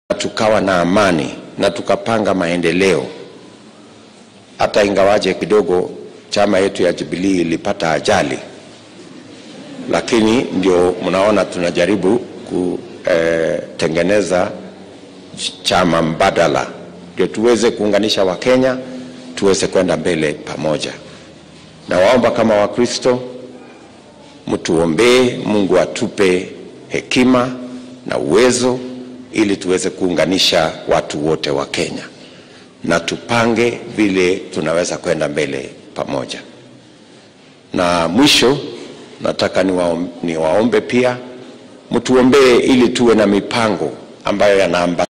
tukawa na amani na tukapanga maendeleo, hata ingawaje kidogo chama yetu ya Jubilee ilipata ajali, lakini ndio mnaona tunajaribu kutengeneza chama mbadala ndio tuweze kuunganisha Wakenya tuweze kwenda mbele pamoja. Na waomba kama Wakristo mtuombee Mungu atupe hekima na uwezo ili tuweze kuunganisha watu wote wa Kenya na tupange vile tunaweza kwenda mbele pamoja. Na mwisho nataka niwaombe, niwaombe pia mtuombee ili tuwe na mipango ambayo yanaamba